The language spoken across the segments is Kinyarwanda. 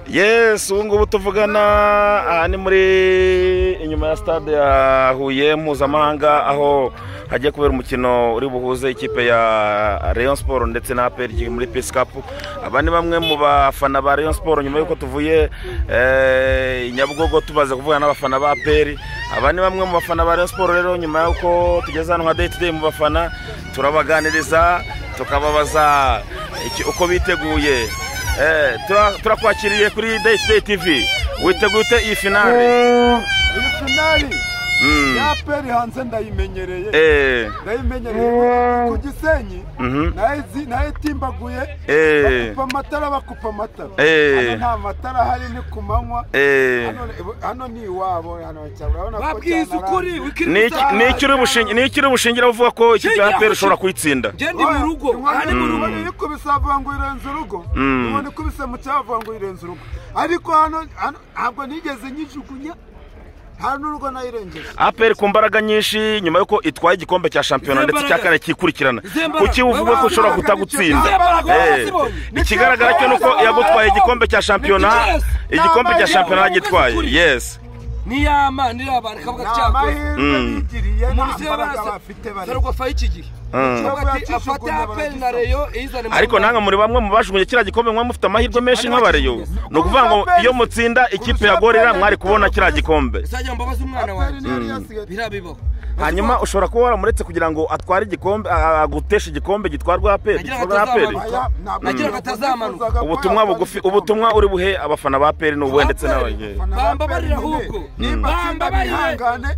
Yes ubu ngubu tuvugana aha ni muri inyuma ya stade ya Huye mpuzamahanga aho hagiye kubera umukino uri buhuze ikipe ya Rayon Sport ndetse na APR muri Peace Cup aba ni bamwe mu bafana ba Rayon Sport nyuma y'uko tuvuye eh, i Nyabugogo tubaze kuvugana n'abafana ba APR aba ni bamwe mu bafana ba Rayon Sport rero nyuma y'uko tugeze hano nka day to day mu bafana turabaganiriza tukababaza iki- uko biteguye Eh, tura- turakwakiriye kuri Day Stay TV witeguye ute iyi finale iyi finali Mm. ya peri hanze ndayimenyereye Eh, ndayimenyereye ku gisenyi mhm. nayizi- nayitimbaguye Eh. bakupa amatara bakupa amatara Eh. hano nta matara ahari ni ku manywa eh. Hano- hano ni iwabo hano urabona ko babwiza cyanaranze. ukuri Ni iki- ni iki uri bushingi- ni iki uri bushingira uvuga ko ikipe ya APR ishobora kuyitsinda genda mu rugo aha ni mu rugo inkoni ikubise avuga ngo irenze urugo Mm. inkoni ikubise mu cyaha avuga ngo irenze urugo ariko hano hano ntabwo nigeze nyijugunya nta n'urugo nayirengeje APR ku mbaraga nyinshi nyuma y'uko itwaye igikombe cya shampiyona Izi ndetse mbaraga. cya kane kikurikirana Izi mbaraga. kuki uvuga ko ishobora kutagutsinda Izi mbaraga Eh, warazibonye. ikigaragara cyo ni uko yagutwaye igikombe cya shampiyona Yes. igikombe cya Ni shampiyona amahirwe. yagitwaye yes niyama niyabana kavuga ni cyakoze amahirwe Mm. bigiriye nta umuntu siyo mbaraga baraza bafite bari sarwafa y'iki gihe Mm. Kavuga ati afate aperi na reyo izane mu ariko Rwanda. nange muri bamwe mu bajugunye kiriya gikombe mwe mufite amahirwe menshi nk'abareyo ni ukuvuga ngo iyo mutsinda ikipe ya gorira mwari kubona kiriya gikombe izajya mbabaza umwana aperi wanjye niyo yari yasigaye biriya bibaho hanyuma ushobora kuba waramuretse kugira ngo atware igikombe a- a- aguteshe igikombe gitwarwa aperi Nagira gikorwa na aperi atazamanuka. Aya, ntabwo Nagira ngo ntabwo atazamanuka. nifuzaga ko ubutumwa yakora bugufi igikombe. ubutumwa uri buhe abafana ba aperi ni ubuhe ndetse n'abagiye Abafana ba Bambabarire Aperi nyine, ahubwo. nimba atsinda Bambabarire. bihangane bya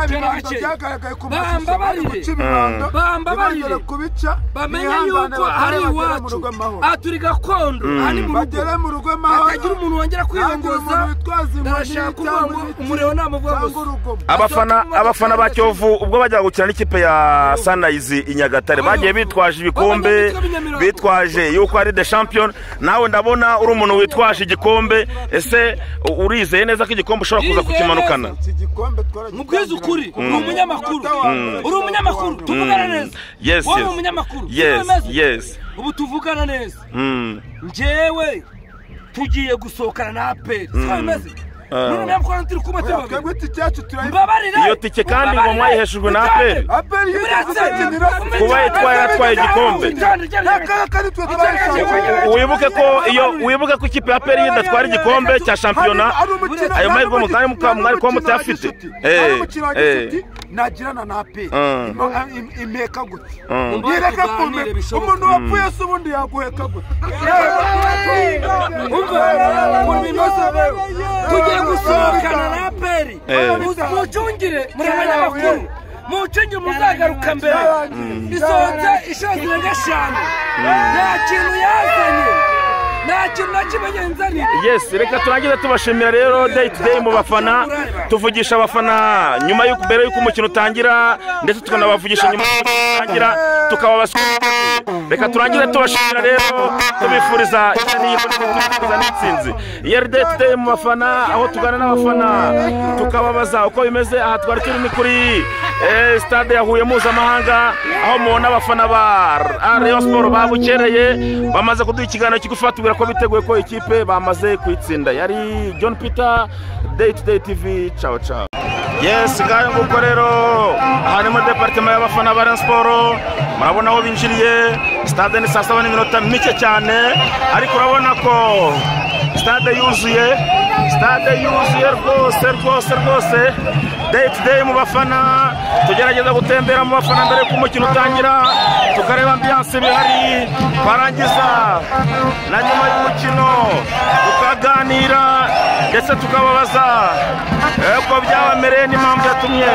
bibanza gake. byagaragaye ku mashusho bari Bambabarire. guca ibibando Bambabarire. ntibongere kubica bamenye bihangane yuko batahe hari bagere mu iwacu rugo amahoro. aha turi gakondo aha ni mu rugo bagere mu rugo hatagira amahoro umuntu wongera kwiyongoza umuntu witwaza inkoni ndarashaka kuvuga cyangwa ngo ibiti umuriro namuvuga cyangwa gusa urugomo abafana abafana ba Kiyovu ubwo bajyaga gukina n'ikipe ya Sunrise i Nyagatare bagiye bitwaje ibikombe bitwaje yuko ari the champion nawe ndabona uri umuntu witwaje igikombe ese u- urizeye neza ko igikombe ushobora kuza kukimanukana iki gikombe twaragitangira. mubwize ukuri uri umunyamakuru Umunota wa mbere. uri umunyamakuru tuvugana neza Yes, wowe yes. uri umunyamakuru Yes, Turemeze. yes. ubu tuvugana neza Mm. njyewe tugiye gusohokana na aperi siko bimeze Ah. none ntabwo hano turi kumwe turi Oya, babiri twebwe iki cyacu turayivuga mbabarire Iyo tike kandi ngo mwayiheshejwe na APR. aperi Uretse Kuba yitwaye yatwaye igikombe. kandi twe twayishakiye U- wibuke ko iyo wibuke ko ikipe ya PL idatwara igikombe cya shampiyona ayo mahirwe mutari muka- mwari kuba mutayafite ari eh umukino wa eh gicuti nagirana na aperi Mm. impeka gute Mm. ntireka Tuganire kumeka bishoboke. umuntu wapfuye se ubundi yaguheka gute Umva, ukuntu bimeze tugiye gusohokana na aperi Eh. mucungire muri abanyamakuru mucungire muzagaruka mbere isohotse ishazi na gashanu nta kintu yazanye nta kintu na kimwe yenzaniye yes reka turangize tubashimira rero day to day mu bafana tuvugisha abafana nyuma y'uko mbere y'uko umukino utangira ndetse tukanabavugisha nyuma y'uko umukino utangira tukababaza uko biteguye. reka turangize tubashimira rero tubifuriza tubifuriza n'intsinzi iyo ari day to day mu bafana aho tugana n'abafana tukababaza uko bimeze aha twari turi ni kuri eh, stade ya Huye mpuzamahanga aho mubona abafana ba Rayon Sport babukereye bamaze kuduha ikiganiro kigufi batubwira ko biteguye ko ikipe bamaze kuyitsinda yari John Peter Day to Day TV ciao ciao Yes, ngayo nguko rero aha ni muri departement y'abafana ba Rayon Sport murabona aho binjiriye stade ni saa saba n'iminota mike cyane ariko urabona ko stade yuzuye stade yuzuye rwose rwose rwose day to day mu bafana tugerageza gutembera mu bafana mbere y'uko umukino utangira tukareba ambiyanse bihari twarangiza na nyuma y'umukino tukaganira ndetse tukababaza eh, uko byabamereye n'impamvu yatumye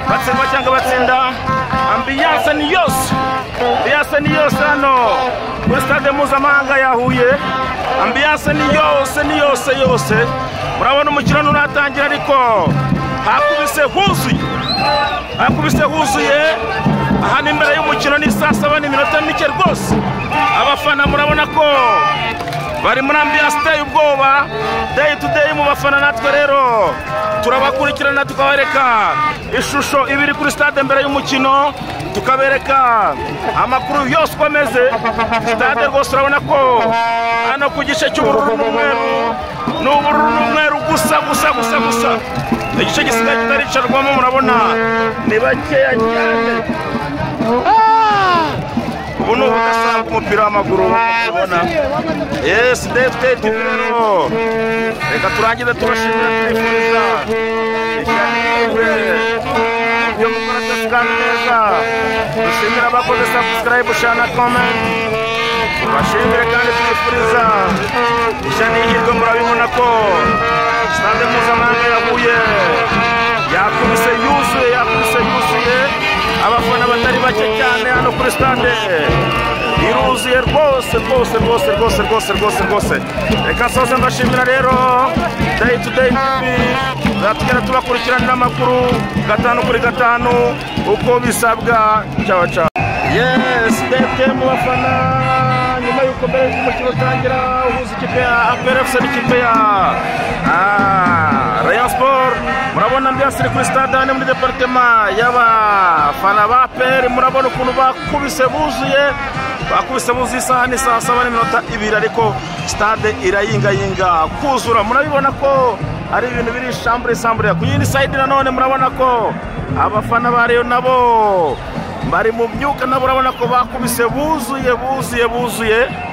batsindwa cyangwa batsinda ambiyanse ni yose ambiyanse ni yose hano kuri stade mpuzamahanga ya Huye ambiyanse ni yose ni yose yose murabona umukino nturatangira ariko hakubise huzuye hakubise huzuye aha ni imbere y'umukino ni saa saba n'iminota mike rwose abafana murabona ko bari muri ambiyanse iteye ubwoba deyi tu deyi mu bafana natwe rero turabakurikirana tukabereka ishusho iba iri kuri sitade mbere y'umukino tukabereka amakuru yose uko ameze sitade rwose urabona ko hano ku gice cy'ubururu n'umweru ni ubururu n'umweru gusa gusa gusa gusa igice gisigaye kitaricarwamo murabona ni bakeya cyane ubu ni ubugasanga umupira w'amaguru ubona yesi dete tibiro reka turangize tubashimira tubifuriza ishyanirwe ibyo mukora byose kandi neza dushimira abakoze sabusikarayibu shana komenti tubashimire kandi tubifuriza ishyanihirwe murabibona ko sitade mpuzamahanga yaguye yakubise yuzuye yakubise yuzuye abafana batari bake cyane hano kuri sitade iruzuye rwose rwose rwose rwose rwose rwose rwose reka soze mbashimira rero dayi tu dayi tivi tuzatugenda tubakurikiranira amakuru gatanu kuri gatanu uko bisabwa cyawa cyawa yesi dete mu bafana nyuma y'uko mbere y'umukino utangira uhuza ikipe ya aperi efuse n'ikipe ya ah, rayon sport murabona ambiyanse iri kuri stade hano muri deparitema y'abafana ba aperi murabona ukuntu bakubise buzuye bakubise buzuye isaha ni saa saba n'iminota ibiri ariko stade irayingayinga kuzura murabibona ko ari ibintu biri shambure sambure ku yindi sayidi nanone murabona ko abafana ba rayon nabo bari mu myuka nabo urabona ko bakubise buzuye buzuye buzuye